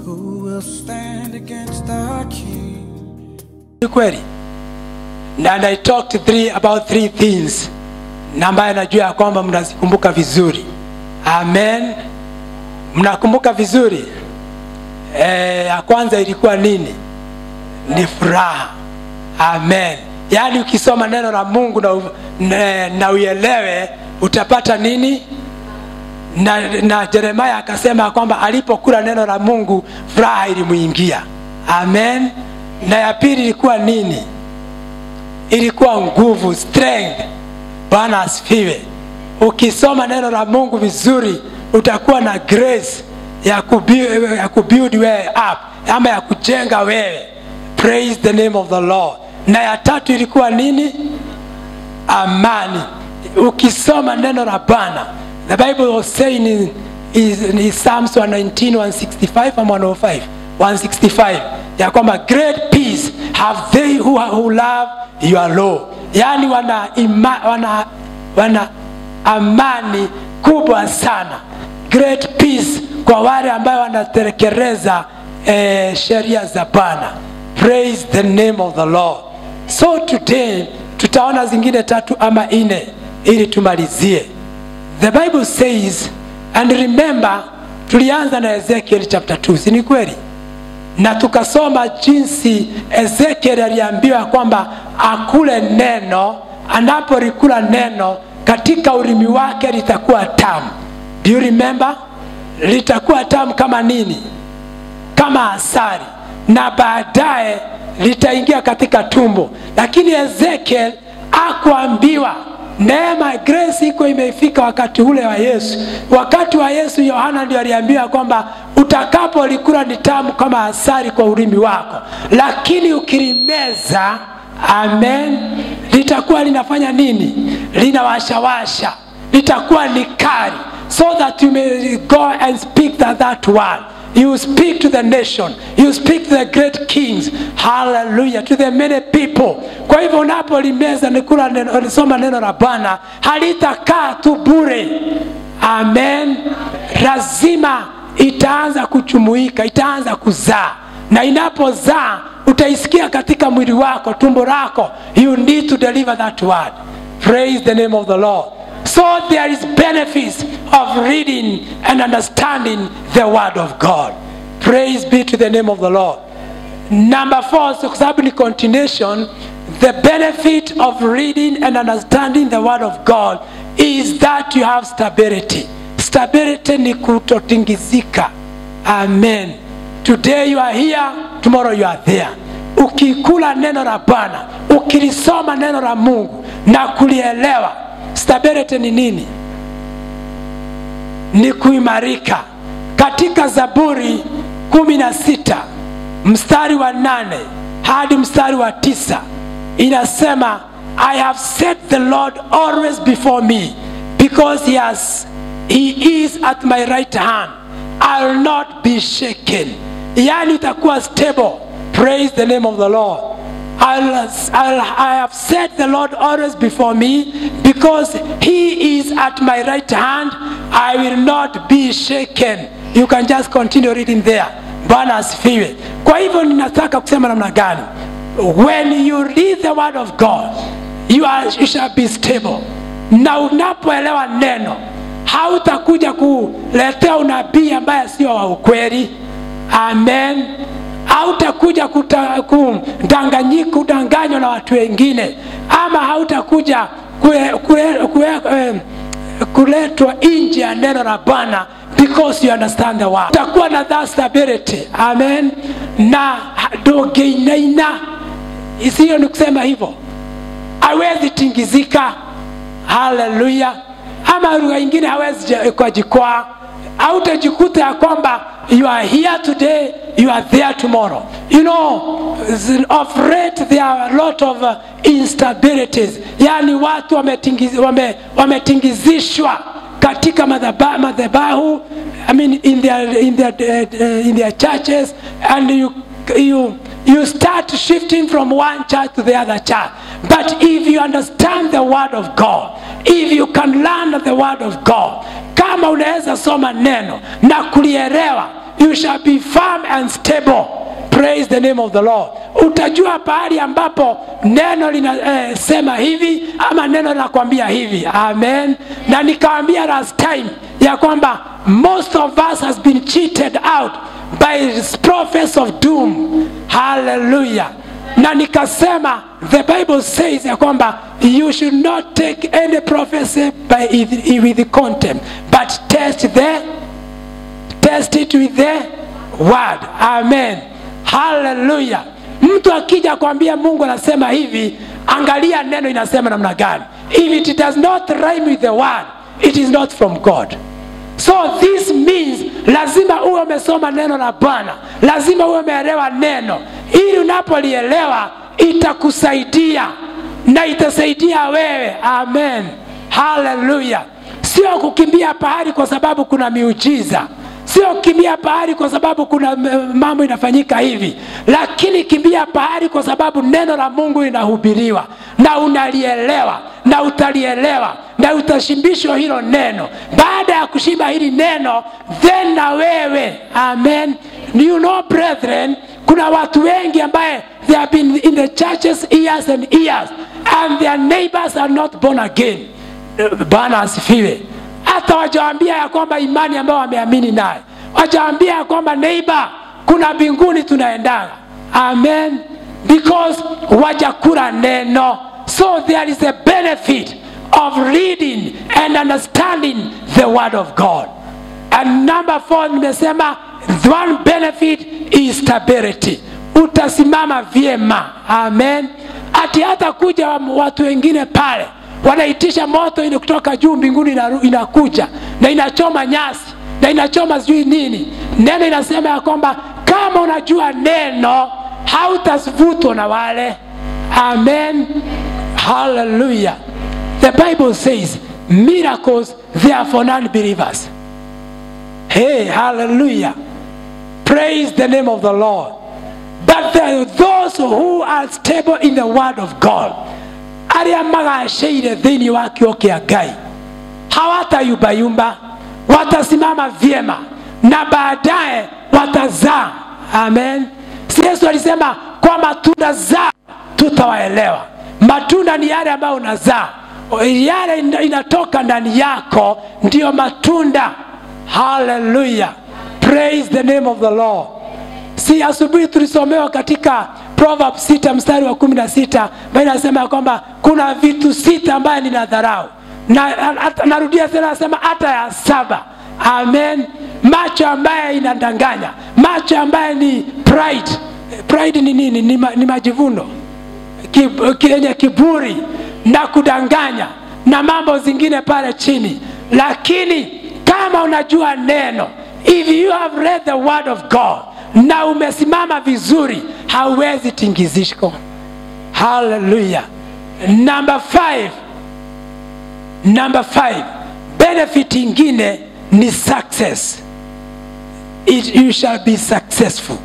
Who will stand against our King? Ni kweli and i talked three, about three things na ambayo najua ya kwamba mnazikumbuka vizuri amen mnakumbuka vizuri e, ya kwanza ilikuwa nini ni furaha amen yaani ukisoma neno la mungu na, u- na, na uelewe utapata nini na, na jeremaya akasema ya kwamba alipokula neno la mungu furaha ilimwingia amen na ya pili ilikuwa nini ilikuwa nguvu strength bwana asifiwe ukisoma neno la mungu vizuri utakuwa na grace ya kubuild, ya kubuild wewe up ama ya kujenga wewe praise the name of the lord na ya tatu ilikuwa nini amani ukisoma neno la bwana the bible was saying in, is, in psalms 119 165 and 105 165 ya kwamba great peace have they who, who love your law yaani wana, ima, wana, wana amani kubwa sana great peace kwa wale ambayo wanatekeleza eh, sheria za bwana praise the name of the lord so today tutaona zingine tatu ama nne ili tumalizie the bible says and remember tulianza na ezekiel chapter 2 si ni kweli na tukasoma jinsi ezekiel aliambiwa kwamba akule neno anapolikula neno katika ulimi wake litakuwa tamu do you remember litakuwa tamu kama nini kama asari na baadaye litaingia katika tumbo lakini ezekiel akuambiwa neema grace iko imefika wakati ule wa yesu wakati wa yesu yohana ndio aliambiwa kwamba utakapolikula ni tamu kama asari kwa ulimi wako lakini ukilimeza amen litakuwa linafanya nini linawashawasha litakuwa ni kari so that you may go and speak that, that word you speak to the nation you speak to the great kings hallelujah to the many people kwa hivyo unapolimeza nikula neno, lisoma neno la bwana halitakaa tu bure amen lazima itaanza kuchumuika itaanza kuzaa na inapozaa utaisikia katika mwili wako tumbo lako you need to deliver that word praise the name of the lord so there is benefits of reading and understanding the word of god praise be to the name of the lord number four so kwa sababu ni continuation the benefit of reading and understanding the word of god is that you have stability stability ni kutotingizika amen today you are here tomorrow you are there ukikula neno la bwana ukilisoma neno la mungu na kulielewa stability ni nini ni kuimarika katika zaburi kumi na sita mstari wa nane hadi mstari wa tisa inasema i have set the lord always before me because he, has, he is at my right hand i will not be shaken yani utakuwa stable praise the name of the lord I'll, I'll, I have set the Lord always before me because He is at my right hand. I will not be shaken. You can just continue reading there. Bwana asifiwe. Kwa hivyo ninataka kusema namna gani? When you read the word of God, you, are, you shall be stable. Na unapoelewa neno, hautakuja kuletea unabii ambaye sio wa ukweli. Amen hautakuja kudanganyika kudanganywa na watu wengine ama hautakuja kue, kue, kue, eh, kuletwa nje ya neno la bwana because you understand the word utakuwa na that stability amen na dogeinaina isiyo ni kusema hivyo hawezi tingizika haleluya ama lugha ingine hawezi kujikwaa hautajikuta ya kwamba you are here today you are there tomorrow you know of late there are a lot of uh, instabilities yani watu wametingiz, wame, wametingizishwa katika madhaba- madhabahu I mean in their, in their, uh, in their churches and you, you, you start shifting from one church to the other church but if you understand the word of god if you can learn the word of god kama unaweza soma neno na kulielewa you shall be firm and stable praise the name of the lord utajua pahali ambapo neno linasema eh, hivi ama neno linakwambia hivi amen na nikawambia last time ya kwamba most of us has been cheated out by prophets of doom hallelujah na nikasema the bible says ya kwamba you should not take any prophecy by with contempt but test the test it with the word amen haleluya mtu akija kwambia mungu anasema hivi angalia neno inasema namna gani if it does not rhyme with the word it is not from god so this means lazima uwe umesoma neno la bwana lazima uwe umeelewa neno ili unapolielewa itakusaidia na itasaidia wewe amen haleluya sio kukimbia pahali kwa sababu kuna miujiza sio kimbia pahali kwa sababu kuna mambo inafanyika hivi lakini kimbia pahali kwa sababu neno la mungu linahubiriwa na unalielewa na utalielewa na utashimbishwa hilo neno baada ya kushimba hili neno then na wewe amen you know brethren kuna watu wengi ambaye they have been in the churches years and years and their neighbors are not born again bwana asifiwe hata wajaambia ya kwamba imani ambayo wameamini naye wajaambia ya kwamba neighbor kuna mbinguni tunaendaga amen because wajakula neno so there is a benefit of reading and understanding the word of god and number four nimesema one benefit is stability utasimama vyema amen ati hata kuja watu wengine pale wanaitisha moto ili kutoka juu mbinguni inakuja na inachoma nyasi na inachoma sijui nini neno inasema ya kwamba kama unajua neno hautavutwa na wale amen haleluya the bible says miracles they are for non-believers hey hallelujah praise the name of the lord but there are those who are stable in the word of god arĩa magaceire thĩinĩ wa kĩo kĩa ngai hawatayumbayumba watasimama vyema na baadaye watazaa amen si yesu alisema kwa matunda zao tutawaelewa matunda ni yale ambayo unazaa yale inatoka ndani yako ndiyo matunda haleluya praise the name of the lord si asubuhi tulisomewa katika proverbs 6 mstari wa 16 ambayo inasema kwamba kuna vitu sita ambayo nina dharau na, narudia tena nasema hata ya saba amen macho ambaye inadanganya macho ambaye ni pride pride ni nini ni, ma, ni majivuno yenye kiburi na kudanganya na mambo zingine pale chini lakini kama unajua neno if you have read the word of god na umesimama vizuri hauwezi tingizishko haleluya namba 5 namba 5 benefit ingine ni success It, you shall be successful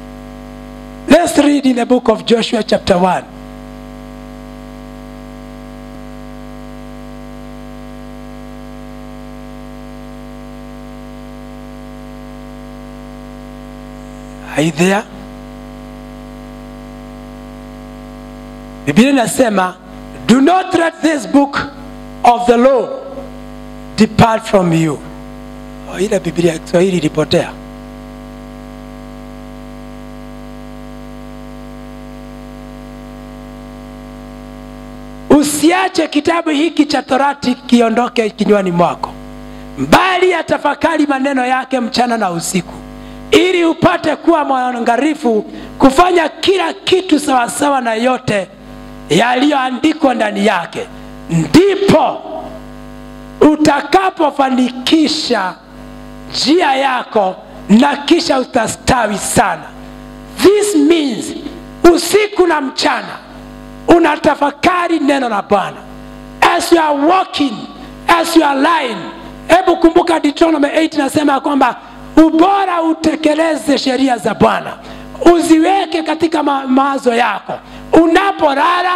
let's read in the book of joshua chapter 1 Are you there? Biblia inasema do not let this book of the law depart from you. Oh, ile Biblia ya Kiswahili ilipotea. Usiache kitabu hiki cha Torati kiondoke kinywani mwako, bali yatafakari maneno yake mchana na usiku ili upate kuwa mwangalifu kufanya kila kitu sawasawa na yote yaliyoandikwa ndani yake ndipo utakapofanikisha njia yako na kisha utastawi sana this means usiku na mchana unatafakari neno la bwana as you are walking as you are lying hebu kumbuka deuteronomy 8 nasema kwamba ubora utekeleze sheria za bwana uziweke katika ma mawazo yako unapolala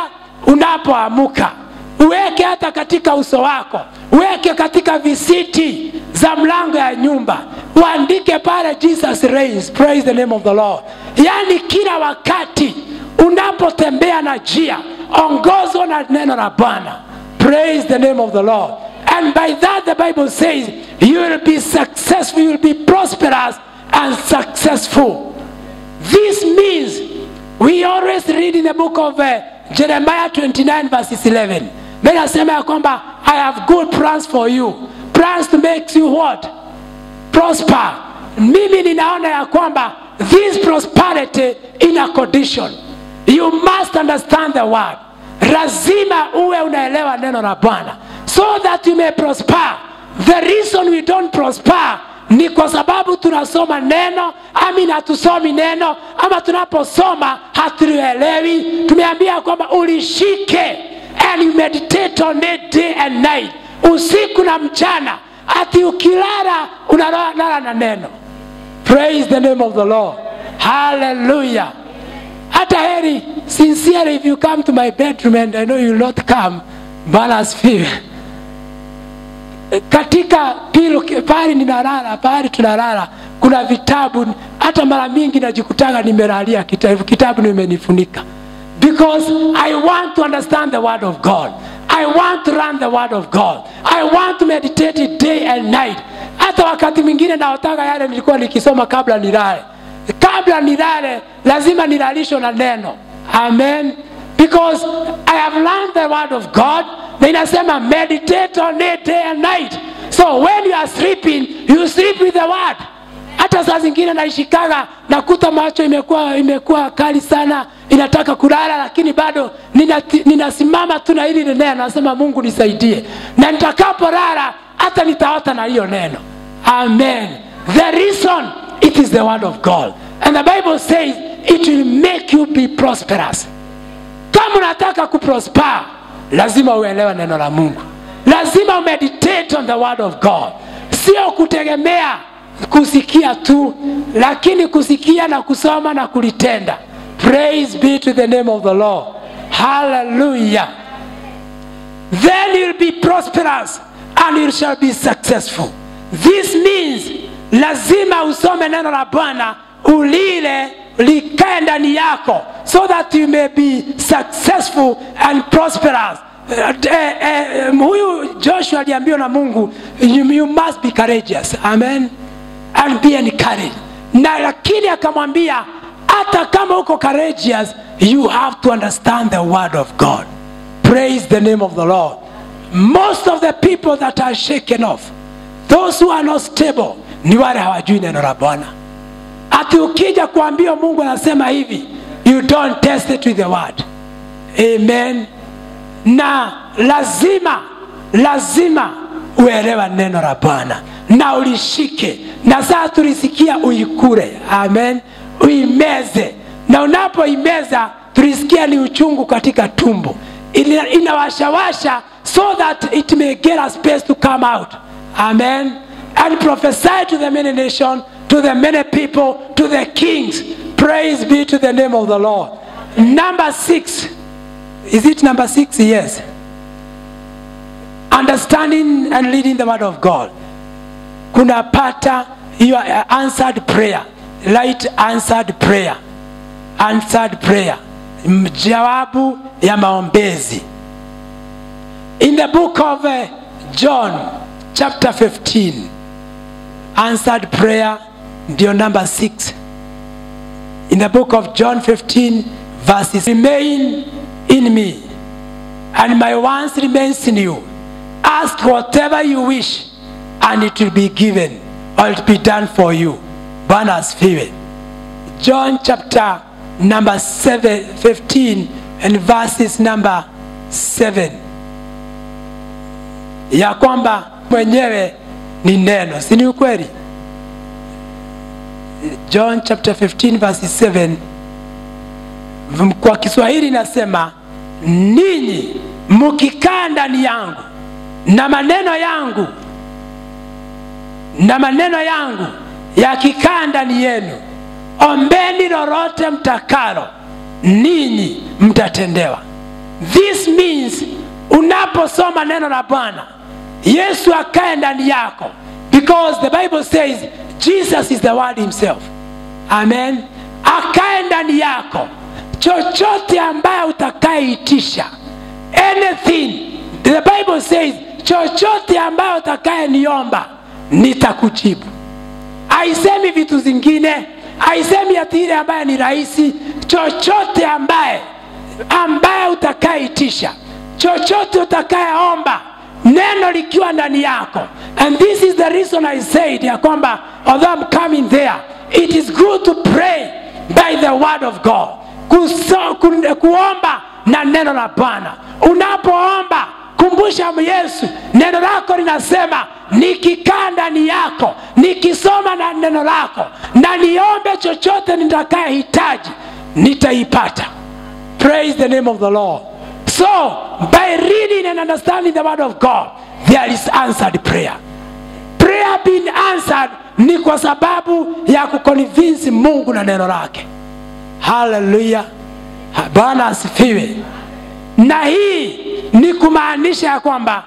unapoamuka uweke hata katika uso wako uweke katika visiti za mlango ya nyumba uandike pale jesus reigns praise the name of the lord yaani kila wakati unapotembea na njia ongozwa na neno la bwana praise the name of the lord and by that the bible says you will be successful you will be prosperous and successful this means we always read in the book of uh, jeremiah 29 verses 11 menasema ya kwamba i have good plans for you plans to make you what prosper mimi ninaona ya kwamba this prosperity in a condition you must understand the word lazima uwe unaelewa neno la bwana so that you may prosper the reason we don't prosper ni kwa sababu tunasoma neno ami hatusomi neno ama tunaposoma hatulielewi tumeambia kwamba ulishike and you meditate on it day and night usiku na mchana ati ukilala unalala na neno praise the name of the lord hallelujah hata heri sincerely if you come to my bedroom and i know you will not come bwana asifiwe katika pilo pahali ninalala pahali tunalala kuna vitabu hata mara mingi najikutanga nimelalia kitabu, kitabu nimenifunika because i want to understand the word of god i want to learn the word of god i want to meditate it day and night hata wakati mwingine naotaka yale nilikuwa nikisoma kabla nilale kabla nilale lazima nilalishwe na neno amen because i have learned the word of god na inasema meditate on it day and night so when you are sleeping you sleep with the word hata saa zingine naishikaga nakuta macho imekuwa imekuwa kali sana inataka kulala lakini bado ninati- ninasimama tu na hili neno nasema mungu nisaidie na nitakapolala hata nitaota na hiyo neno amen the reason it is the word of god and the bible says it will make you be prosperous kama unataka kuprosper lazima uelewe neno la mungu lazima umeditate on the word of god sio kutegemea kusikia tu lakini kusikia na kusoma na kulitenda praise be to the name of the lord hallelujah then you'll be prosperous and you shall be successful this means lazima usome neno la bwana ulile likae ndani yako so that you may be successful and prosperous Eh, eh, eh, huyu joshua aliambiwa na mungu you, you must be courageous amen and be encouraged na lakini akamwambia hata kama uko courageous you have to understand the word of god praise the name of the lord most of the people that are shaken off those who are not stable ni wale hawajui neno la bwana ati ukija kuambia mungu anasema hivi you don't test it with the word amen na lazima lazima uelewa neno la bwana na ulishike na saa tulisikia uikure amen uimeze na unapoimeza tulisikia ni uchungu katika tumbo Ina- inawashawasha so that it may get a space to come out amen and prophesy to the many nation to the many people to the kings praise be to the name of the lord number six is it number six yes understanding and leading the word of god kunapata hiyo uh, answered prayer light answered prayer answered prayer M- jawabu ya maombezi in the book of uh, john chapter 15 answered prayer ndio number 6 in the book of john 15 verses remain in me and my words remains in you ask whatever you wish and it will be given or it will be done for you bwana asifiwe john chapter number 7 15 and verses number 7 ya kwamba mwenyewe ni neno si ni ukweli john chapter 15 verses 7 V- kwa kiswahili inasema ninyi mkikaa ndani yangu na maneno yangu na maneno yangu yakikaa ndani yenu ombeni lolote mtakalo ninyi mtatendewa this means unaposoma neno la bwana yesu akae ndani yako because the bible says jesus is the word himself amen akae ndani yako chochote ambaye utakayeitisha anything the bible says chochote ambayo utakayeniomba nitakujibu haisemi vitu zingine haisemi ati ile ambaye ni rahisi chochote ambaye ambaye utakayeitisha chochote utakayeomba neno likiwa ndani yako and this is the reason i said ya kwamba although I'm coming there it is good to pray by the word of god Kuso, ku, kuomba na neno la bwana unapoomba kumbusha yesu neno lako linasema nikikaa ndani yako nikisoma na neno lako na niombe chochote nitakayehitaji nitaipata praise the name of the lord so by reading and understanding the word of god there is answered prayer prayer being answered ni kwa sababu ya kukonvinsi mungu na neno lake haleluya bwana asifiwe na hii ni kumaanisha ya kwamba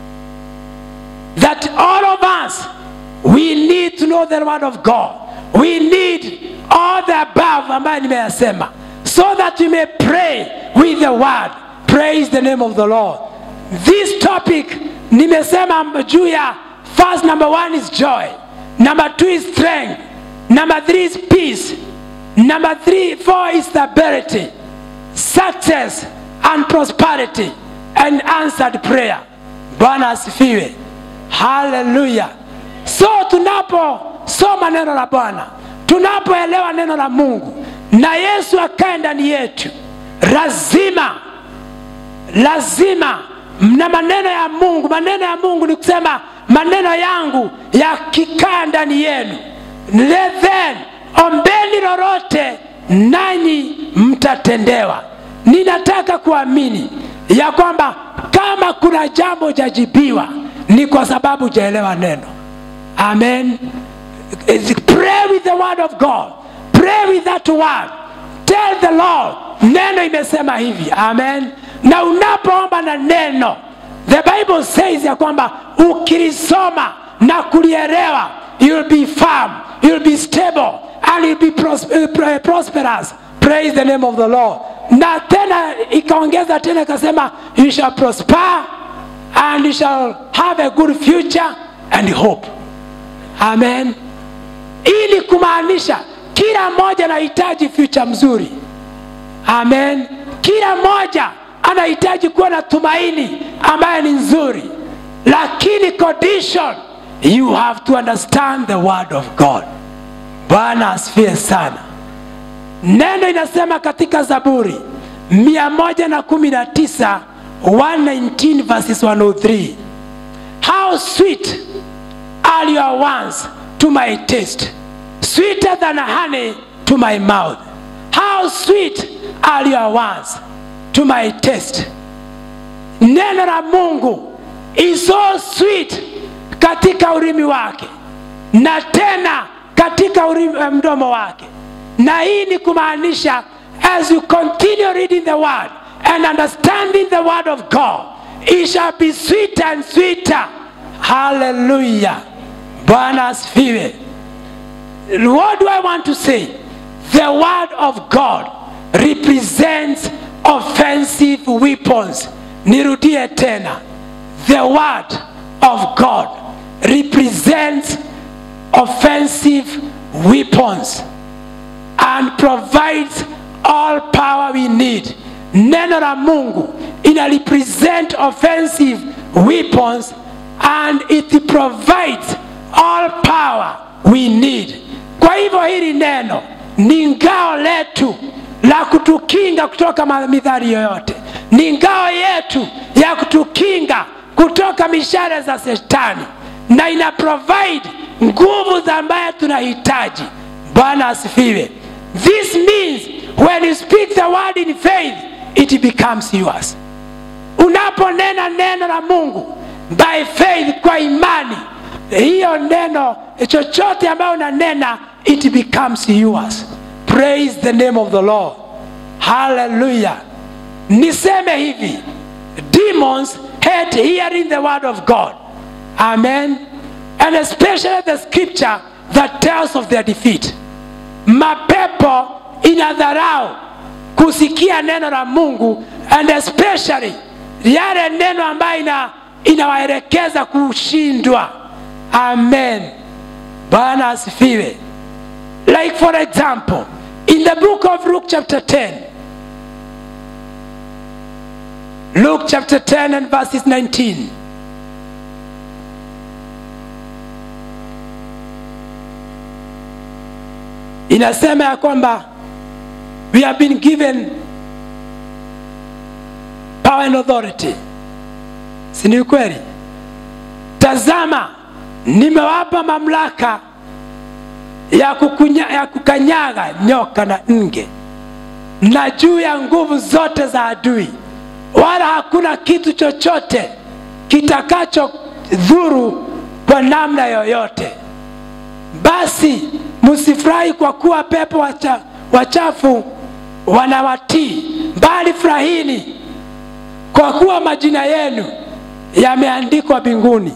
that all of us we need to know the word of god we need all the above ambayo nimeyasema so that we may pray with the word praise the name of the lord this topic nimesema juu ya first number one is joy number two is strength number three is peace number three four is stability success and prosperity and answered prayer bwana asifiwe haleluya so tunaposoma neno la bwana tunapoelewa neno la mungu na yesu akae ndani yetu lazima lazima na maneno ya mungu maneno ya mungu ni kusema maneno yangu yakikaa ndani yenu then ombeni lolote nanyi mtatendewa ninataka kuamini ya kwamba kama kuna jambo jajibiwa ni kwa sababu jaelewa neno amen pray with the word of god pray with that word tell the lord neno imesema hivi amen na unapoomba na neno the bible says ya kwamba ukilisoma na kulielewa you'll be firm you'll be stable and you'll be pros uh, prosperous praise the name of the lord na tena ikaongeza tena ikasema you shall prosper and you shall have a good future and hope amen ili kumaanisha kila mmoja anahitaji future mzuri amen kila mmoja anahitaji kuwa na tumaini ambaye ni nzuri lakini condition you have to understand the word of god bwana asifie sana neno inasema katika zaburi 119 119 verses 103 how sweet are your words to my taste sweeter than honey to my mouth how sweet are your words to my taste neno la mungu is so sweet katika ulimi wake na tena katika ulimi, mdomo wake na hii ni kumaanisha as you continue reading the word and understanding the word of god it shall be sweeter and sweeter hallelujah bwana asifiwe what do i want to say the word of god represents offensive weapons nirudie tena the word of god represents offensive weapons and provides all power we need neno la mungu ina represent offensive weapons and it provides all power we need kwa hivyo hili neno ni ngao letu la kutukinga kutoka midhari yoyote ni ngao yetu ya kutukinga kutoka mishale za shetani na ina provide nguvu za ambaye tunahitaji bwana asifiwe this means when you speak the word in faith it becomes yours unaponena neno la mungu by faith kwa imani hiyo neno chochote ambayo unanena it becomes yours praise the name of the lord hallelujah niseme hivi demons hate hearing the word of god amen and especially the scripture that tells of their defeat mapepo inadharau kusikia neno la mungu and especially yale neno ambayo ina, inawaelekeza kushindwa amen bwana asifiwe like for example in the book of luke chapter 10 luke chapter 10 and verses 19 inasema ya kwamba we have been given power and authority si ni kweli tazama nimewapa mamlaka ya, kukunya, ya kukanyaga nyoka na nge na juu ya nguvu zote za adui wala hakuna kitu chochote kitakacho dhuru kwa namna yoyote basi msifurahi kwa kuwa pepo wacha, wachafu wanawatii bali furahini kwa kuwa majina yenu yameandikwa mbinguni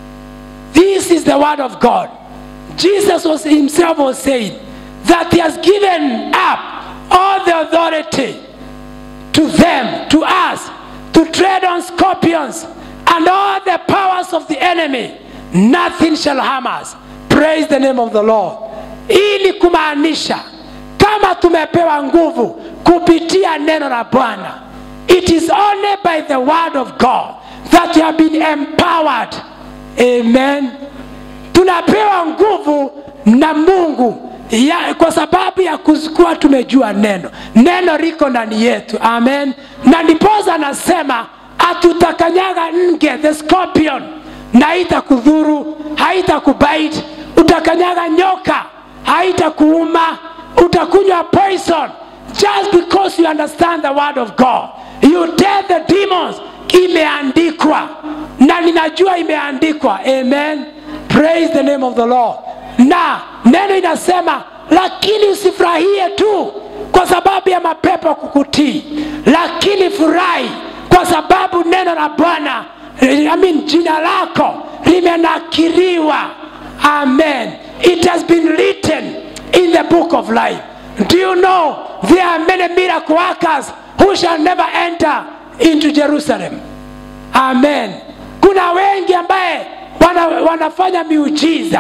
this is the word of god jesus was himself was saying that he has given up all the authority to them to us to tread on scorpions and all the powers of the enemy nothing shall harm us praise the name of the lord ili kumaanisha kama tumepewa nguvu kupitia neno la bwana it is only by the word of god that you have been empowered amen tunapewa nguvu na mungu ya, kwa sababu ya kuwa tumejua neno neno liko ndani yetu amen na ndipoza anasema atutakanyaga nge the scorpion na haitakudhuru haitakubite utakanyaga nyoka haitakuuma utakunywa poison just because you understand the word of god you tell the demons imeandikwa na ninajua imeandikwa amen praise the name of the lord na neno inasema lakini usifurahie tu kwa sababu ya mapepo kukutii lakini furahi kwa sababu neno la bwana I mean, jina lako limenakiriwa amen it has been written in the book of life do you know there are many miracle workers who shall never enter into jerusalem amen kuna wengi ambaye wana, wanafanya miujiza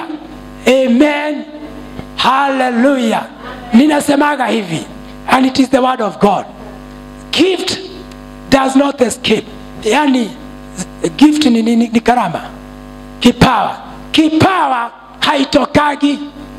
amen haleluya ninasemaga hivi and it is the word of god gift does not escape yani gift ni, ni, ni, ni karama kipawa kipawa haitokagi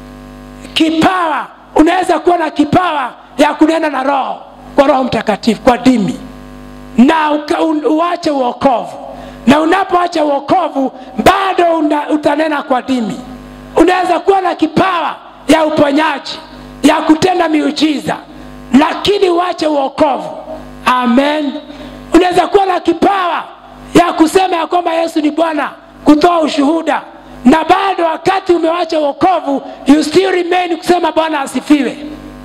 kipawa unaweza kuwa na kipawa ya kunena na roho kwa roho mtakatifu kwa dimi na uka, un, uache uokovu na unapoacha uokovu bado una, utanena kwa dimi unaweza kuwa na kipawa ya uponyaji ya kutenda miujiza lakini uache uokovu amen unaweza kuwa na kipawa ya kusema ya kwamba yesu ni bwana kutoa ushuhuda na bado wakati umewacha uokovu you still remain kusema bwana asifiwe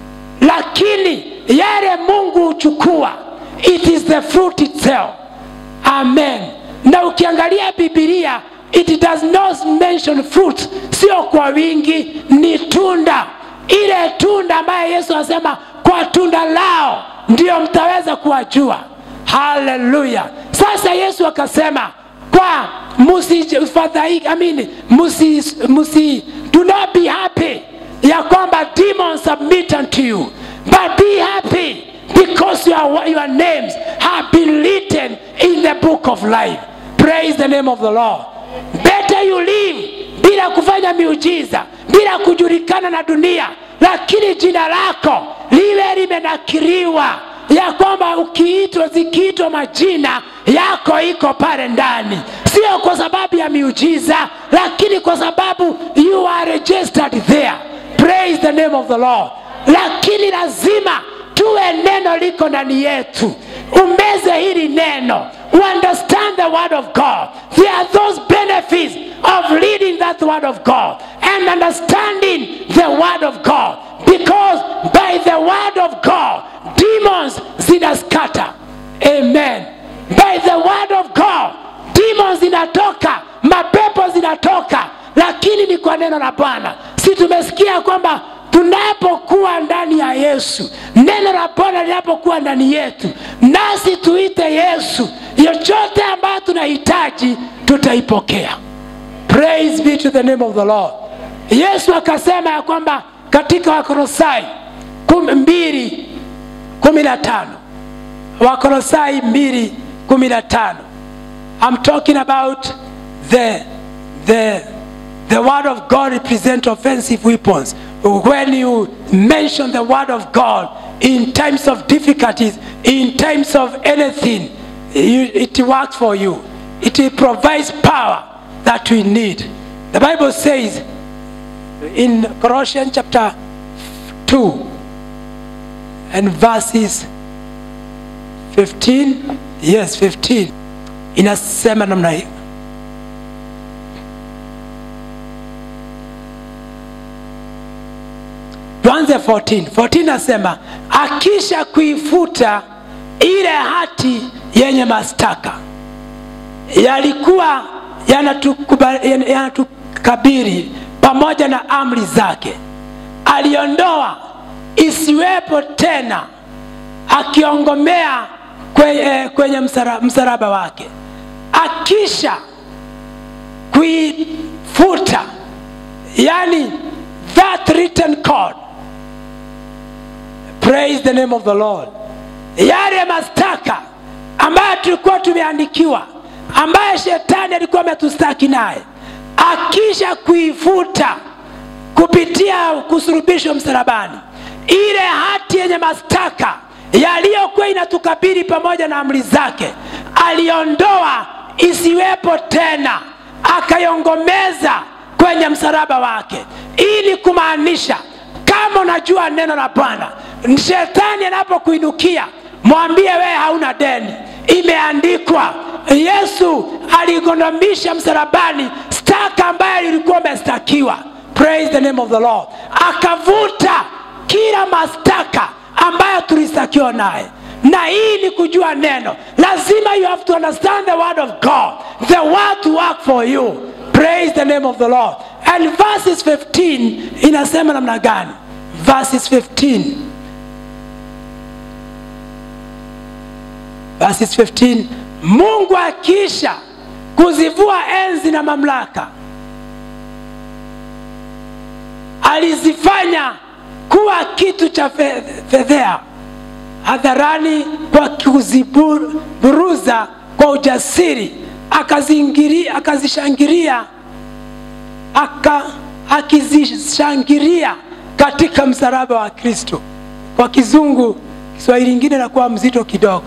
lakini yale mungu huchukua it is the fruit itself amen na ukiangalia bibilia it does not mention fruit sio kwa wingi ni tunda ile tunda ambaye yesu anasema kwa tunda lao ndio mtaweza kuwajua haleluya sasa yesu akasema kwa musifadhaiki amini musi, musi do not be happy ya kwamba demons submit unto you but be happy because your, your names have been written in the book of life praise the name of the lord better you live bila kufanya miujiza bila kujulikana na dunia lakini jina lako liwe limenakiriwa ya kwamba ukiitwa zikiitwa majina yako iko pale ndani sio kwa sababu ya miujiza lakini kwa sababu you are registered there praise the name of the lord lakini lazima tuwe neno liko ndani yetu umeze hili neno understand the word of god there are those benefits of reading that word of god and understanding the word of god because by the word of god demons zinaskata amen by the word of god demons zinatoka mapepo zinatoka lakini ni kwa neno la bwana si tumesikia kwamba tunapokuwa ndani ya yesu neno la bwana linapokuwa ndani yetu nasi tuite yesu yochote ambayo tunahitaji tutaipokea praise be to the name of the lord yesu akasema ya kwamba katika wakolosai kum- mbili kumi na tano wakolosai mbili kumi na tano i'm talking about the, the, the word of god represent offensive weapons when you mention the word of god in times of difficulties in times of anything you, it works for you it provides power that we need the bible says in colossians chapter 2 and verses 15 yes 15 inasema namna hii tuanze 14 14 nasema akisha kuifuta ile hati yenye mastaka yalikuwa yanatukuba- yan- yanatukabiri pamoja na amri zake aliondoa isiwepo tena akiongomea kwenye, kwenye msara, msalaba wake akisha kuifuta yani that written code praise the name of the lord yale mastaka ambayo tulikuwa tumeandikiwa ambaye shetani alikuwa ametustaki naye akisha kuifuta kupitia kusurubishwa msalabani ile hati yenye mastaka yaliyokuwa inatukabili pamoja na amri zake aliondoa isiwepo tena akaiongomeza kwenye msalaba wake ili kumaanisha kama unajua neno la bwana shetani anapokuinukia mwambie wewe hauna deni imeandikwa yesu aligondomisha msalabani staka ambayo ilikuwa umestakiwa praise the name of the lord akavuta kila mastaka ambayo tulistakiwa naye na hii ni kujua neno lazima you have to understand the word of god the word to work for you praise the name of the lord and verses 15 inasema namna gani verses 15 verses 15 mungu akisha kuzivua enzi na mamlaka alizifanya kuwa kitu cha fe- fedhea hadharani kwa kuziburuza kwa ujasiri akazingiri- akazishangilia aka, akizishangilia katika msalaba wa kristo kwa kizungu kiswahili ingine nakuwa mzito kidogo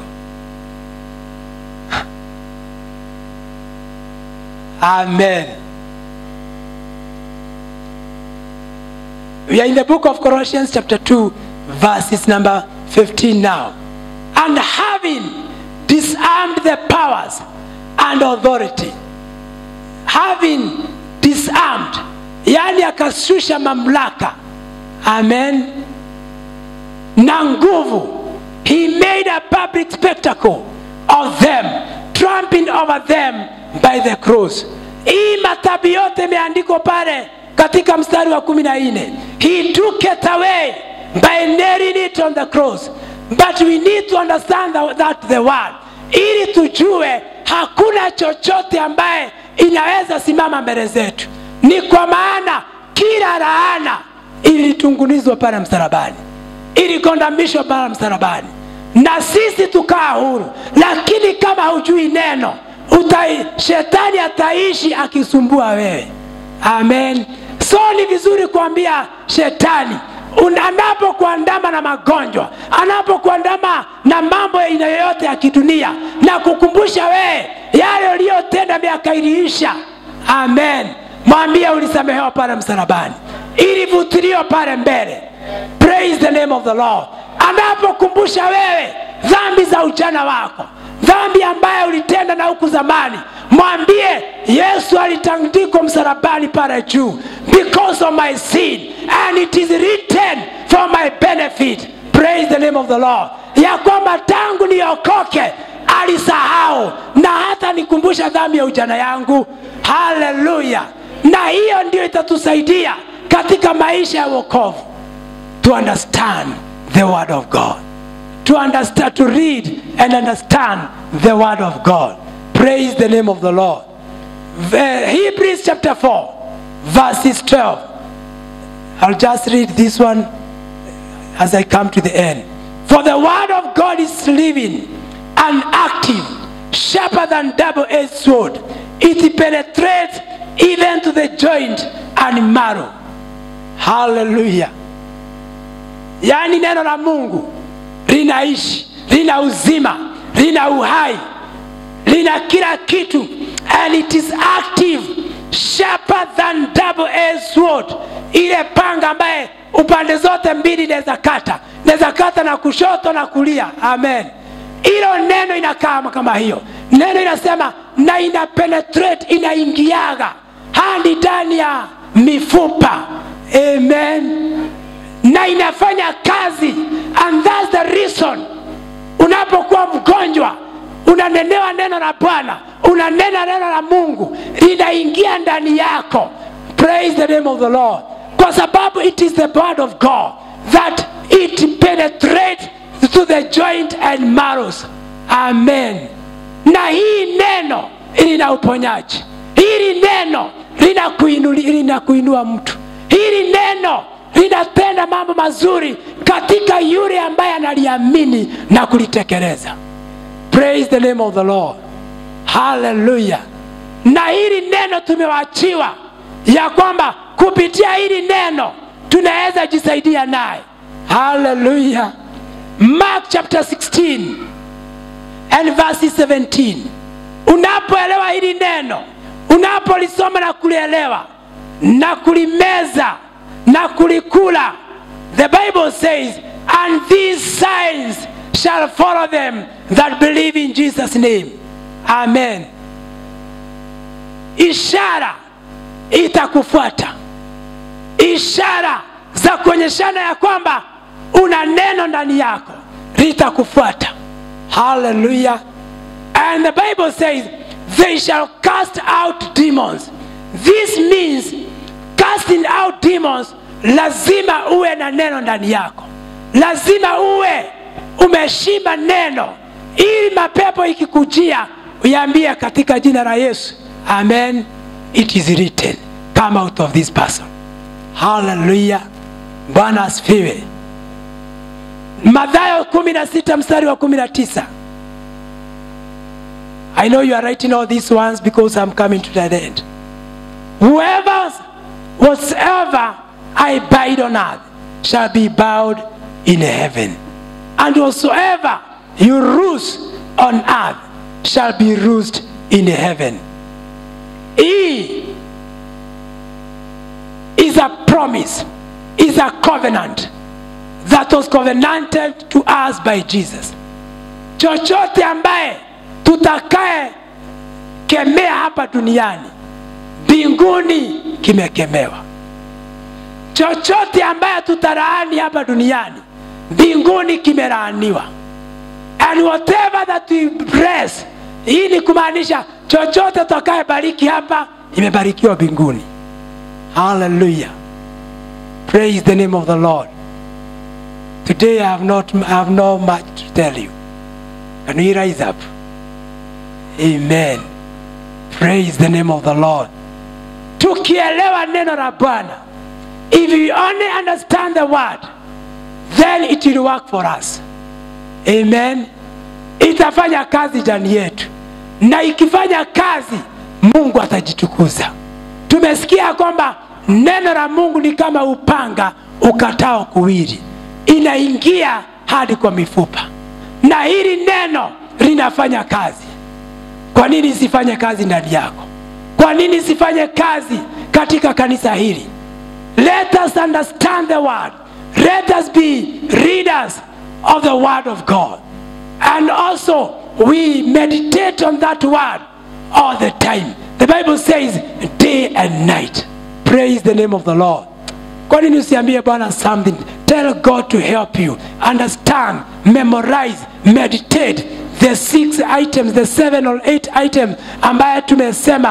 amen we are in the book of colossians chapter 2 verses number 15 now and having disarmed the powers and authority having disarmed yani akashusha mamlaka amen na nguvu he made a public spectacle of them tramping over them by the cross hii matabi yote imeandikwa pale katika mstari wa kumi na nne he took it away by nailing it on the cross but we need to understand the- that the word ili tujue hakuna chochote ambaye inaweza simama mbele zetu ni kwa maana kila laana ilitungunizwa pale msalabani iligondamishwa pale msalabani na sisi tukaa huru lakini kama hujui neno utai, shetani ataishi akisumbua wewe amen so ni vizuri kuambia shetani un- anapokuandama na magonjwa anapokuandama na mambo ya aina yoyote ya kidunia na kukumbusha wewe yale uliyotenda miaka iliisha amen mwambie ulisamehewa pale msalabani ilivutiliwa pale mbele praise the name of the lord anapokumbusha wewe dhambi za ujana wako dhambi ambayo ulitenda na huku zamani mwambie yesu alitandikwa msalabani pale juu because of my sin and it is written for my benefit praise the name of the lord ya kwamba tangu niokoke alisahau na hata nikumbusha dhambi ya ujana yangu haleluya na hiyo ndio itatusaidia katika maisha ya wokovu to understand the word of god to understand to read and understand the word of god praise the name of the lord The- hebrews chapter 4 verses 12 i'll just read this one as i come to the end for the word of god is living and active sharper than double-edged sword it penetrates even to the joint and marrow hallelujah yaani neno la mungu linaishi lina uzima lina uhai lina kila kitu and it is active sharper than double edged sword ile panga ambaye upande zote mbili inaweza kata inaweza kata na kushoto na kulia amen hilo neno inakaa kama hiyo neno inasema na ina penetrate inaingiaga hadi ndani ya mifupa amen na inafanya kazi and that's the reason unapokuwa mgonjwa unanenewa neno la bwana unanena neno la mungu linaingia ndani yako praise the name of the lord kwa sababu it is the word of god that it penetrates to the joint and marrows amen na hii neno lina uponyaji hili neno linakuinuli- linakuinua mtu hili neno linatenda mambo mazuri katika yule ambaye analiamini na kulitekeleza praise the name of the lord haleluya na hili neno tumewachiwa ya kwamba kupitia hili neno tunaweza jisaidia naye haleluya mark chapter 16 and verse 17 unapoelewa hili neno unapolisoma na kulielewa na kulimeza na kulikula the bible says and these signs shall follow them that believe in jesus name amen ishara itakufuata ishara za kuonyeshana ya kwamba una neno ndani yako litakufuata haleluya and the bible says they shall cast out demons this means casting out demons lazima uwe na neno ndani yako lazima uwe umeshimba neno ili mapepo ikikujia uiambie katika jina la yesu amen it is written come out of this person haleluya bwana asifiwe madhayo 16 mstari wa 19 i know you are writing all these ones because i'm coming to that end whoever whatsoever i bind on earth shall be bowed in heaven and whatsoever you loose on earth shall be loosed in heaven hii is a promise is a covenant that was covenanted to us by jesus chochote ambaye tutakaye kemea hapa duniani mbinguni kimekemewa chochote ambaye tutalaani hapa duniani mbinguni kimelaaniwa and whatever that we bless hii ni kumaanisha chochote tutakaye bariki hapa imebarikiwa mbinguni hallelujah praise the name of the lord today i have not I have not much to tell you can we rise up amen praise the name of the lord tukielewa neno la bwana if you only understand the word then it will work for us amen itafanya kazi ndani yetu na ikifanya kazi mungu atajitukuza tumesikia kwamba neno la mungu ni kama upanga ukatao kuwili inaingia hadi kwa mifupa na hili neno linafanya kazi kwa nini isifanye kazi ndani yako kwa nini isifanye kazi katika kanisa hili let us understand the word let us be readers of the word of god and also we meditate on that word all the time the bible says day and night praise the name of the lord kwa nini usiambie bwana something tell god to help you understand memorize meditate the six items the seven or eight items ambaye tumesema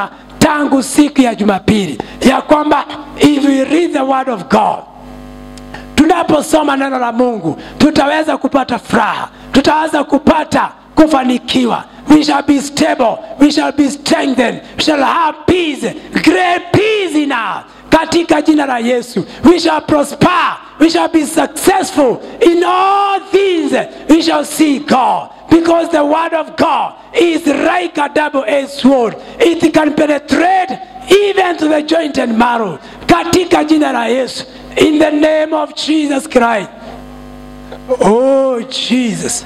tangu siku ya jumapili ya kwamba if we read the word of god tunaposoma neno la mungu tutaweza kupata furaha tutaweza kupata kufanikiwa we shall be stable we shall be strengthened we shall have peace great peace in us katika jina la yesu we shall prosper we shall be successful in all things we shall see god because the word of god is like a double-edged sword it can penetrate even to the joint and marrow katika jina la yesu in the name of jesus christ oh jesus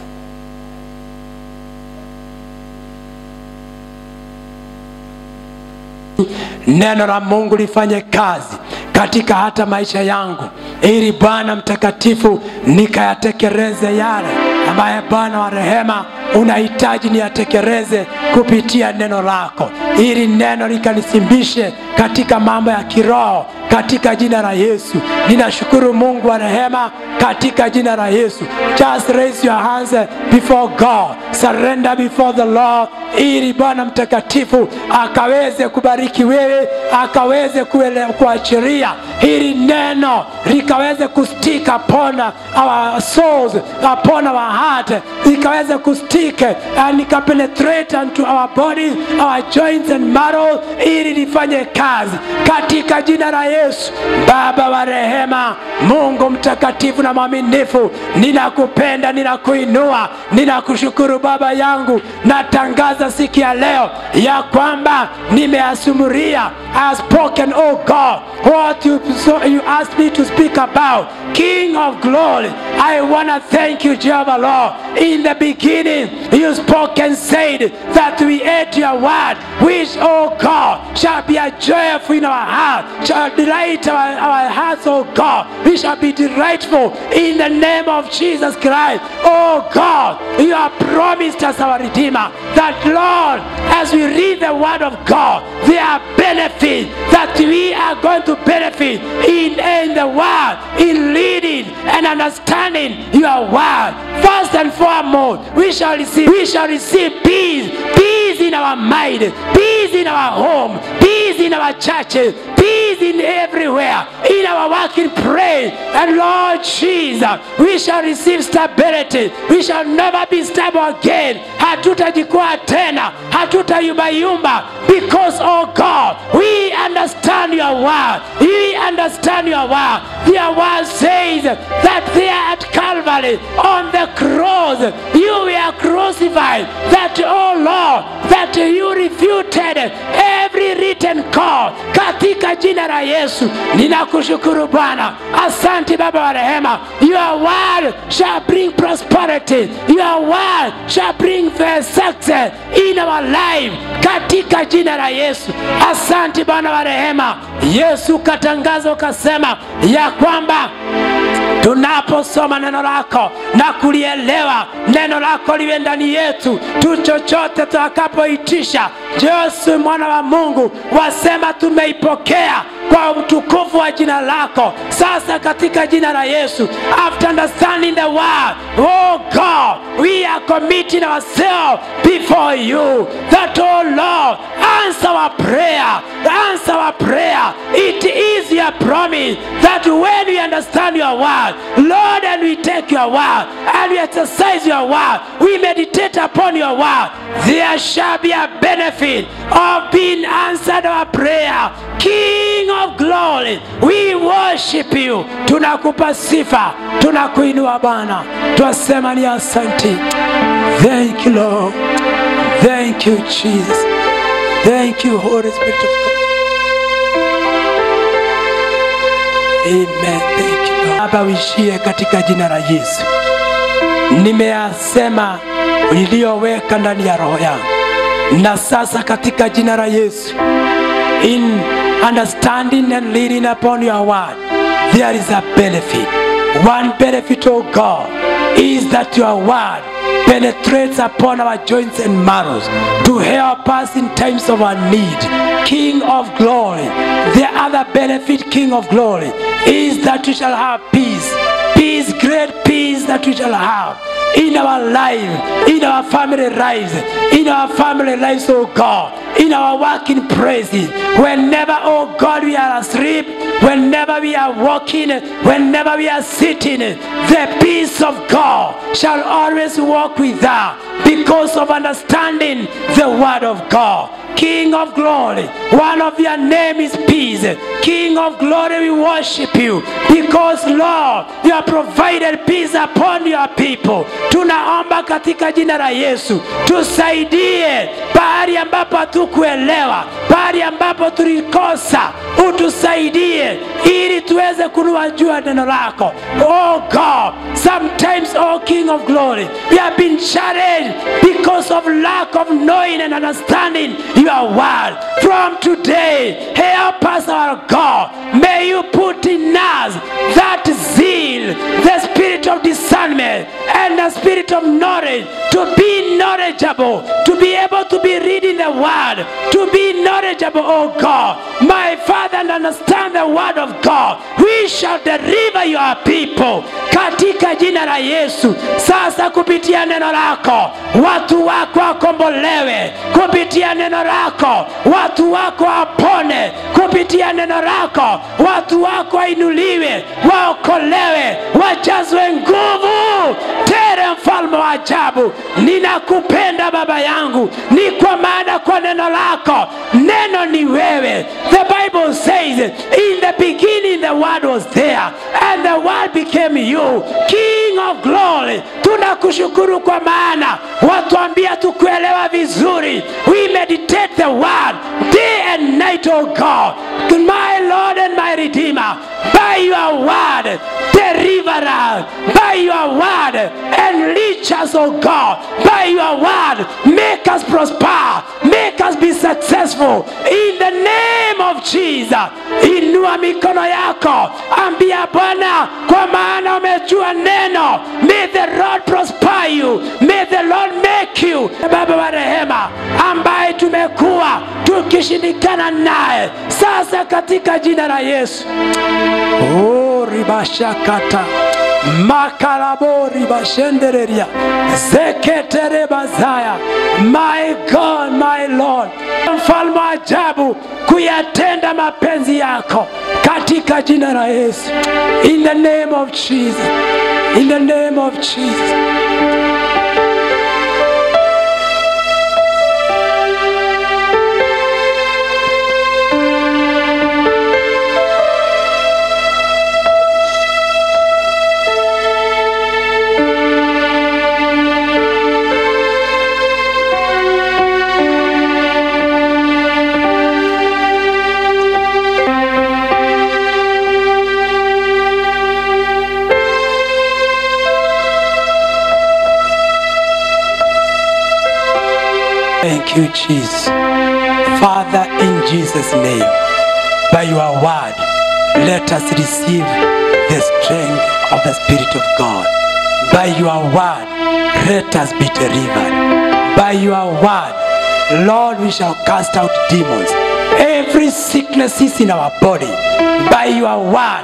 neno la mungu lifanye kazi katika hata maisha yangu ili bwana mtakatifu nikayatekeleze yale ambaye bwana wa rehema unahitaji niyatekeleze kupitia neno lako ili neno likanisimbishe katika mambo ya kiroho katika jina la yesu ninashukuru mungu wa rehema katika jina la yesu just raise your hands before god surrender before the lord ili bwana mtakatifu akaweze kubariki wewe akaweze kuele- kuachiria hili neno likaweze kustika upon our souls upon our heart likaweze kustick and likapenetrate unto our body our joints and marrow ili lifanye kazi katika jina la yesu baba wa rehema mungu mtakatifu na mwaminifu ninakupenda ninakuinua ninakushukuru baba yangu natangaza siku ya leo ya kwamba nimeasumuria I have spoken oh god what you, so you asked me to speak about king of glory i want to thank you jehovah lord in the beginning you spoke and said that we ate your word which oh god shall be a joy in our heart shall delight our, our hearts oh god we shall be delightful in the name of jesus christ oh god you have promised us our redeemer that lord as we read the word of god there are benefits that we are going to benefit in, in the word in leading and understanding your word first and foremost we shall receive we shall receive peace peace in our mind peace in our home peace in our churches peace in everywhere in our working praise and lord jesus we shall receive stability we shall never be stable again hatutajikwaa tena hatutayumbayumba because oh god we understand your word we understand your word your word says that there at calvary on the cross you were crucified that oh lord that you refuted every written call katika jina la yesu ninakushukuru bwana asante baba wa rehema your word shall bring prosperity your word shall bring the success in our life katika jina la yesu asante bwana wa rehema yesu ukatangaza ukasema ya kwamba tunaposoma neno lako na kulielewa neno lako liwe ndani yetu tu chochote tutakapoitisha yesu mwana wa mungu wasema tumeipokea kwa utukufu wa jina lako sasa katika jina la yesu after understanding the word oh god we are committing ourselves before you that oh lord answer our prayer answer our prayer it is your promise that when we understand your word lord and we take your word and we exercise your word we meditate upon your word there shall be a benefit of being answered our prayer king of glory we worship you tunakupa sifa tunakuinua bwana twasema ni asanti thank you lord thank you jesus thank you holy spirit of god amen thank you lord baba uishie katika jina la yesu nimeyasema iliyoweka ndani ya roho yangu na sasa katika jina la yesu in understanding and leading upon your word there is a benefit one benefit oh god is that your word penetrates upon our joints and marrows to help us in times of our need king of glory the other benefit king of glory is that we shall have peace peace great peace that we shall have in our life, in our family lives, in our family lives, oh God, in our working places. Whenever, oh God, we are asleep, whenever we are walking, whenever we are sitting, the peace of God shall always walk with us because of understanding the word of God. King of glory, one of your name is peace. King of glory, we worship you because Lord, you have provided peace upon your people. Tunaomba katika jina la Yesu, tusaidie pahali ambapo hatukuelewa, pahali ambapo tulikosa, utusaidie ili tuweze kuliwajua neno lako. Oh God, sometimes, oh King of glory, we have been challenged because of lack of knowing and understanding your word. From today, help us, our God. May you put in us that zeal, the spirit of discernment, and the spirit of knowledge to be knowledgeable, to be able to be reading the word, to be knowledgeable, oh God. My Father, and understand the word of God. We shall deliver your people katika jina la Yesu. Sasa kupitia neno lako watu wako wakombolewe, kupitia neno lako watu wako wapone, kupitia neno lako watu wako wainuliwe, waokolewe, wajazwe nguvu tere, mfalme wa ajabu. Ninakupenda Baba yangu, ni kwa maana kwa neno lako, neno ni wewe. The Bible says in the beginning the word was there and the word became you, King of glory. Tunakushukuru kwa maana watuambia tukuelewa vizuri. We meditate the word day and night, oh God, my Lord and my Redeemer. By your word, deliver us. By your word, enrich us, oh God. By your word, make us prosper. Make us be successful. In the name of Jesus. Inua mikono yako, ambia Bwana, kwa maana umejua neno. May the Lord prosper you. May the Lord make you Baba wa rehema, ambaye tumekuwa tukishindikana naye, sasa katika jina la Yesu. Oh, ribashakata makarabori bashendereria zeketere bazaya my god my lord mfalme wa ajabu kuyatenda mapenzi yako katika jina la yesu in the name of jesus in the name of jesus Thank you, Jesus. Father, in Jesus' name, by your word, let us receive the strength of the Spirit of God. By your word, let us be delivered. By your word, Lord, we shall cast out demons. Every sickness is in our body. By your word,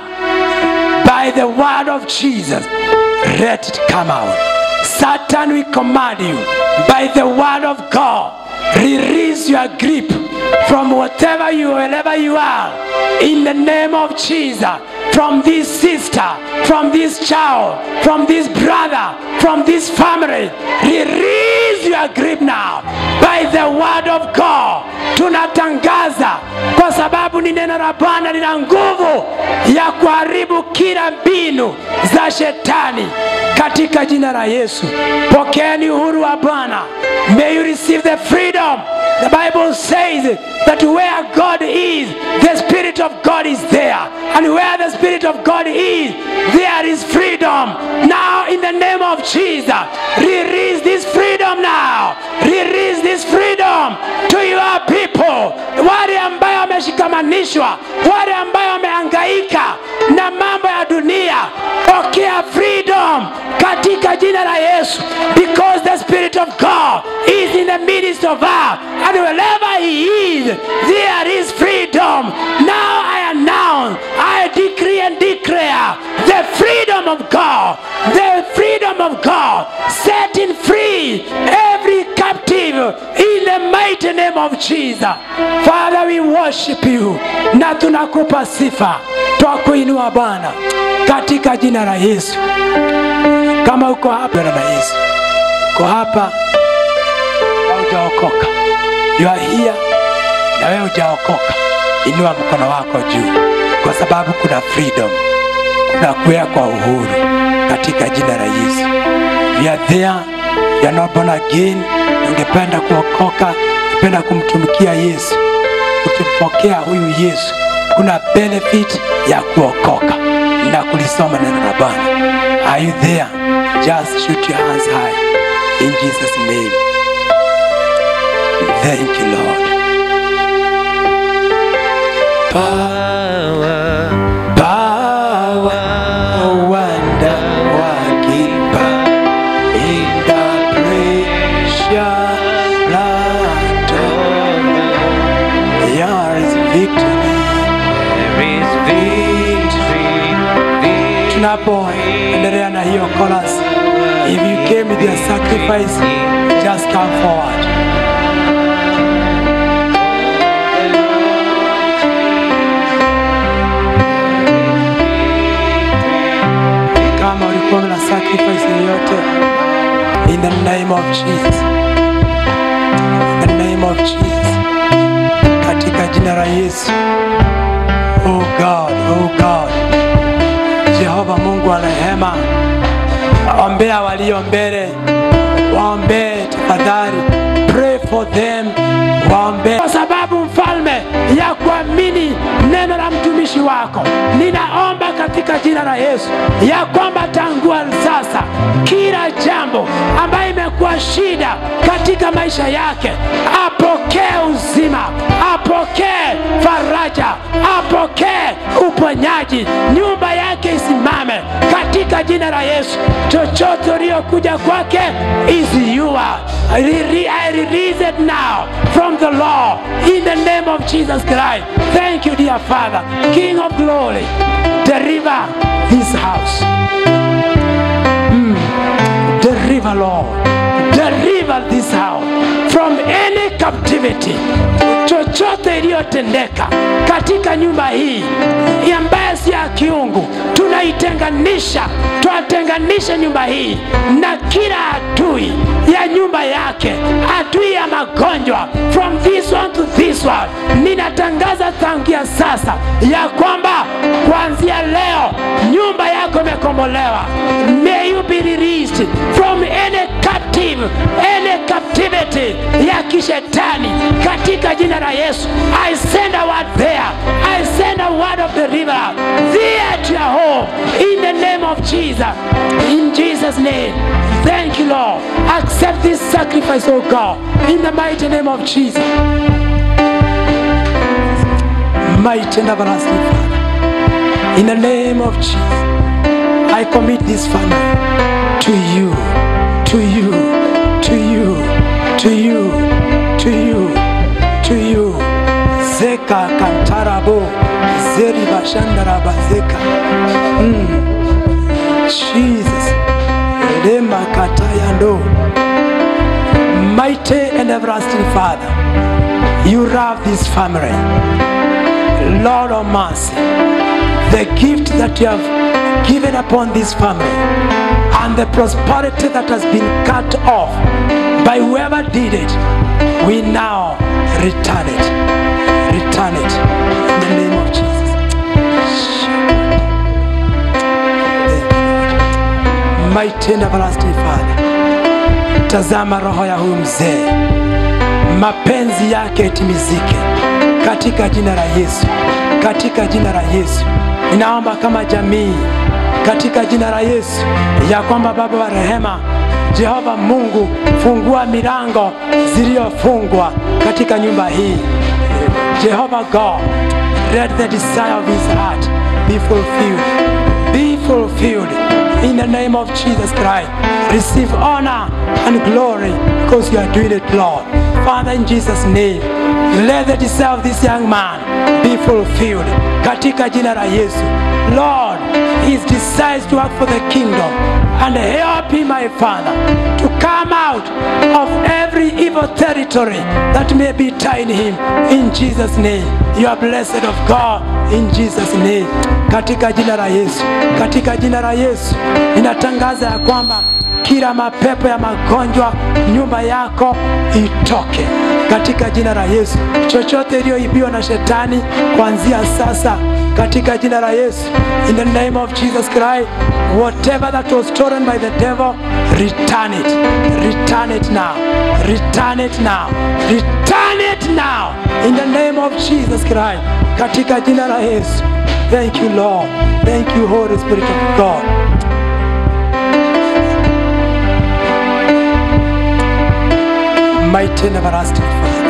by the word of Jesus, let it come out. Satan, we command you by the word of God, release your grip from whatever you, wherever you are, in the name of Jesus. From this sister, from this child, from this brother, from this family, release your grip now by the word of God. Tunatangaza kwa sababu ni neno la Bwana lina nguvu ya kuharibu kila mbinu za shetani katika jina la Yesu. Pokeeni uhuru wa Bwana. May you receive the freedom. The Bible says that where God is, the Spirit of God is there. And where the Spirit of God is, there is freedom. Now, in the name of Jesus, release this freedom now. Release this freedom to your people. Wale ambayo wameshikamanishwa, wale ambayo wamehangaika na mambo ya dunia, pokea freedom katika jina la Yesu, because the Spirit of God is in the midst of us, and wherever He is, there is freedom. Now I announce, I decree and declare the freedom of God, the freedom of God. Set free every captive in the mighty name of Jesus. Father, we worship you na tunakupa sifa, twakuinua Bwana katika jina la Yesu. Kama uko hapa na Yesu, uko hapa na hujaokoka, you are here na wewe hujaokoka, inua mkono wako juu, kwa sababu kuna freedom, kuna kuwekwa uhuru katika jina la Yesu. You are there, you are not born again, ungependa kuokoka, ungependa kumtumikia Yesu, ukimpokea huyu Yesu, kuna benefit ya kuokoka na kulisoma neno la Bwana. Are you there? Just shoot your hands high in Jesus' name. Thank you, Lord. Power, power, wonder working power in the precious blood of the Lamb. There is victory. There is victory, victory. Tunapoendelea na hiyo chorus, if you came with your sacrifice, just come forward. kama ulikuwa na sacrifice yoyote in the name of Jesus in the name of Jesus katika jina la Yesu oh God oh God Jehova Mungu wa rehema ombea walio mbele waombee tafadhali pray for them waombee kwa sababu mfalme ya kuamini neno la mtumishi wako ninaomba katika jina la Yesu ya kwamba tangua sasa kila jambo ambayo imekuwa shida katika maisha yake apokee uzima apokee faraja apokee uponyaji nyumba yake isimame katika jina la Yesu chochote uliokuja kwake is yours Rele- I release it now from the law in the name of Jesus Christ thank you dear Father King of glory deliver this house deliver Lord deliver this house from any captivity chochote iliyotendeka katika nyumba hii ambaye si ya kiungu tunaitenganisha twatenganisha nyumba hii na kila adui ya nyumba yake adui ya magonjwa from this one to this one ninatangaza tangia sasa ya kwamba kuanzia leo nyumba yako imekombolewa may you be released from any captive any captivity ya kishetani katika jina la Yesu I send a word there I send a word of deliverance there to your home in the name of Jesus in Jesus name thank you Lord accept this sacrifice oh God in the mighty name of Jesus mighty and everlasting Father in the name of Jesus I commit this family to you, to you, to you, to you, to you, to you. Zeka kantarabo, zeri bashandaraba zeka. Mm. Jesus, lema katayando. Mighty and everlasting Father, you love this family. Lord of mercy, the gift that you have given upon this family and the prosperity that has been cut off by whoever did it, we now return it. Return it in the name of Jesus. Mighty and everlasting Father, tazama roho ya huyu mzee, mapenzi yake itimizike katika jina la Yesu, katika jina la Yesu. Ninaomba kama jamii katika jina la Yesu ya kwamba Baba wa rehema, Jehova Mungu, fungua milango ziliyofungwa katika nyumba hii. Jehovah God, let the desire of his heart be fulfilled. Be fulfilled in the name of Jesus Christ. Receive honor and glory because you are doing it, Lord. Father, in Jesus' name, let the desire of this young man be fulfilled. Katika jina la Yesu. Lord, his desires to work for the kingdom and help him, my Father, to come out of every evil territory that may be tying him. In Jesus' name, you are blessed of God. In Jesus' name, katika jina la Yesu, katika jina la Yesu, ninatangaza ya kwamba kila mapepo ya magonjwa nyumba yako itoke katika jina la Yesu. Chochote iliyoibiwa na shetani kuanzia sasa katika jina la Yesu, in the name of Jesus Christ, whatever that was stolen by the devil, return it, return it now, return it now, return it now, in the name of Jesus Christ, katika jina la Yesu. Thank you Lord, thank you Holy Spirit of God. mighty and everlasting Father.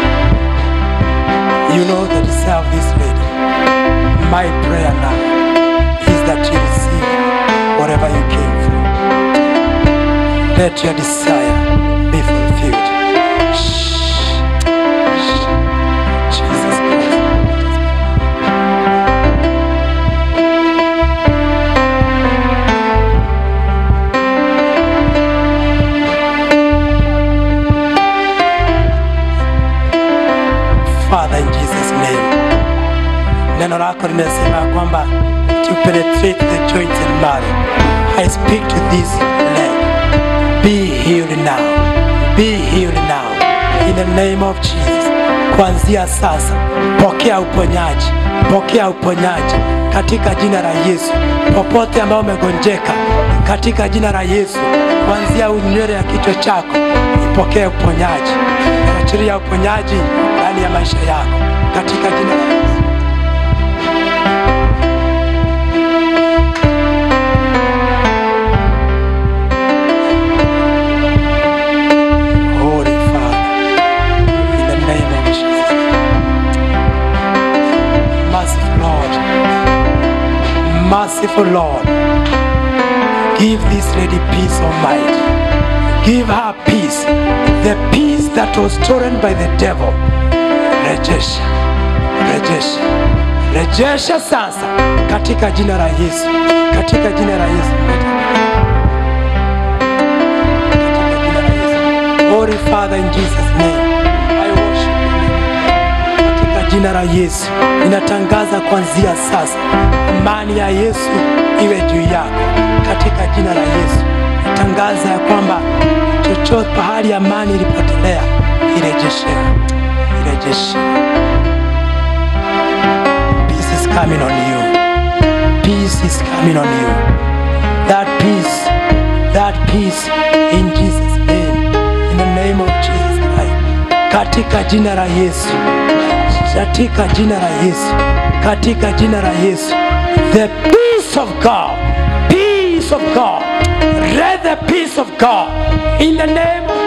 You know the desire of this lady. My prayer now is that you receive whatever you came for. Let your desire be fulfilled. Shh. Shh. Jesus Christ. Father in Jesus name. Neno lako limesema ya kwamba to penetrate the joints and marrow. I speak to this leg. Be healed now. Be healed now. In the name of Jesus. Kuanzia sasa pokea uponyaji. Pokea uponyaji katika jina la Yesu. Popote ambao umegonjeka katika jina la Yesu. Kuanzia unywele ya kichwa chako ipokee uponyaji. Achilia uponyaji ndani ya maisha yako katika jina la Yesu. Holy Father, in the name of Jesus. Merciful Lord, merciful Lord, give this lady peace of mind. Give her peace, the peace that was stolen by the devil. Rejesha, rejesha, rejesha sasa katika jina la Yesu, katika jina la Yesu. Katika jina la Yesu. Holy Father in Jesus name, I worship you. Katika jina la Yesu ninatangaza kuanzia sasa, amani ya Yesu iwe juu yako katika jina la Yesu. Natangaza ya kwamba chochote pahali amani ilipotelea irejeshewe, irejeshewe. Peace is coming on you. Peace is coming on you. That peace, that peace in Jesus name, in the name of Jesus Christ. Katika jina la Yesu, katika jina la Yesu, katika jina la Yesu. The peace of God, peace of God, let the peace of God in the name of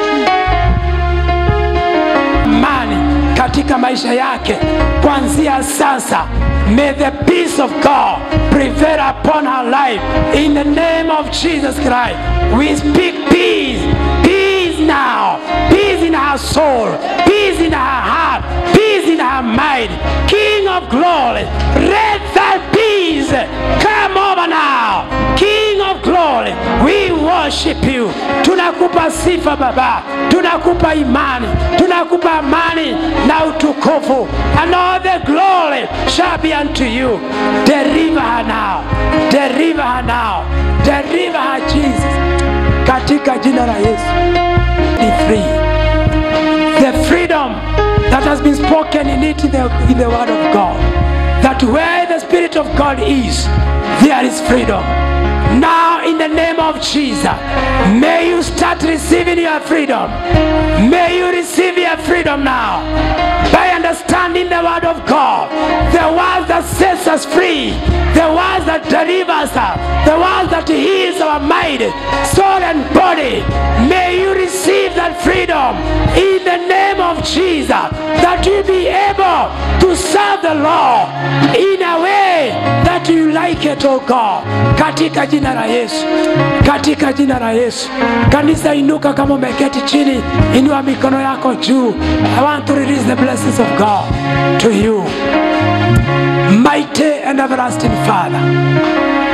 amani katika maisha yake kuanzia sasa may the peace of god prevail upon her life in the name of jesus christ we speak peace peace now peace in her soul peace in her heart peace in her mind king of glory let that peace come over now king of glory we worship you tunakupa sifa baba tunakupa imani tunakupa amani na utukufu and all the glory shall be unto you deliver her now deliver her now deliver her jesus katika jina la yesu be free the freedom that has been spoken in it in the, in the word of god that where the spirit of god is there is freedom now in the name of jesus may you start receiving your freedom may you receive your freedom now by understanding the word of god the word that sets us free the word that delivers us the word that heals our mind soul and body may you receive that freedom in the name of jesus that you be able to serve the lord in a way that you like it oh god katika jina la yesu katika jina la yesu kanisa inuka kama umeketi chini inua mikono yako juu i want to release the blessings of god to you mighty and everlasting father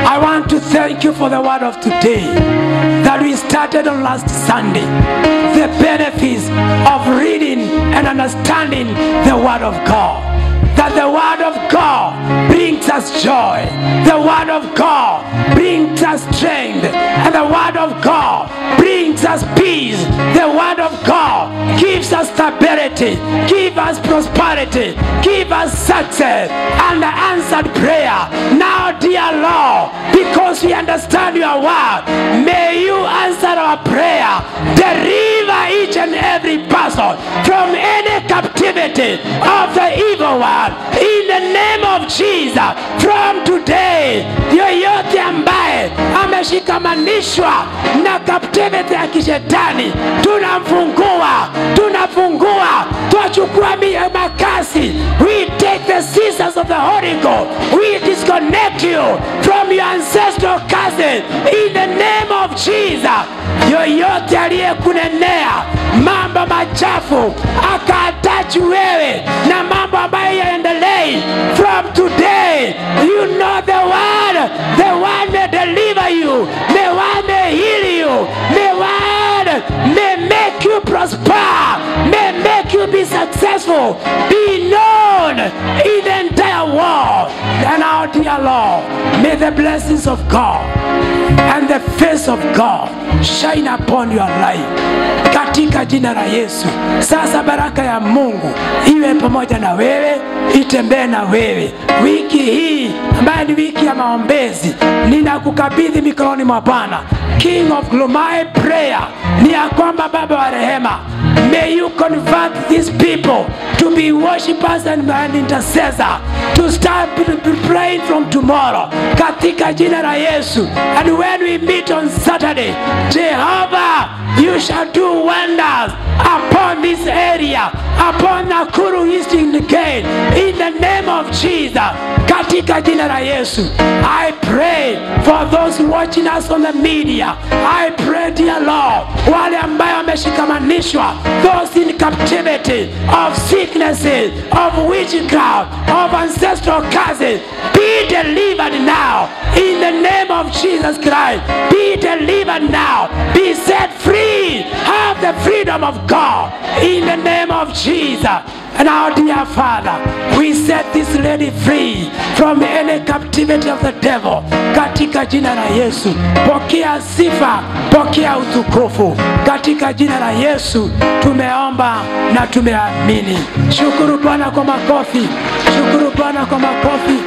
I want to thank you for the word of today that we started on last Sunday. The benefits of reading and understanding the word of God. That the word of God brings us joy. The word of God brings us strength. And the word of God brings us peace. The word of God gives us stability, give us prosperity, give us success and answered prayer. Now, dear Lord, because we understand your word, may you answer our prayer. Deliver each and every person from any captivity of the evil one. In the name of Jesus, from today, yoyote ambaye ameshikamanishwa na captivity ya kishetani, tunamfungua, tunafungua, twachukua mi- makasi. We take the scissors of the Holy Ghost. We disconnect you from your ancestral cousin in the name of Jesus. Yoyote aliyekunenea mambo machafu akaatachi wewe na mambo ambayo yaendelei from today you know the word the word may deliver you the word may heal you the word may make you prosper may make you be successful be known in the entire world and our dear lord may the blessings of god and the face of God shine upon your life katika jina la Yesu. Sasa baraka ya Mungu iwe pamoja na wewe, itembee na wewe wiki hii ambayo ni wiki ya maombezi. Ninakukabidhi mikononi mwa Bwana. King of glory, my prayer ni ya kwamba Baba wa rehema, may you convert these people to be worshippers and, and intercessor to start praying from tomorrow katika jina la Yesu. And when we meet on Saturday, Jehovah, you shall do wonders upon this area, upon Nakuru Eastern Gate, in the name of Jesus. Katika jina la Yesu, I pray for those watching us on the media. I pray, dear Lord, wale ambayo wameshikamanishwa, those in captivity of sicknesses, of witchcraft, of ancestral curses, be delivered now in the name of Jesus Christ. Be delivered now. Be set free. Have the freedom of God in the name of Jesus. And our dear Father, we set this lady free from any captivity of the devil katika jina la Yesu. Pokea sifa, pokea utukufu katika jina la Yesu. Tumeomba na tumeamini. Shukuru Bwana kwa makofi, shukuru Bwana kwa makofi.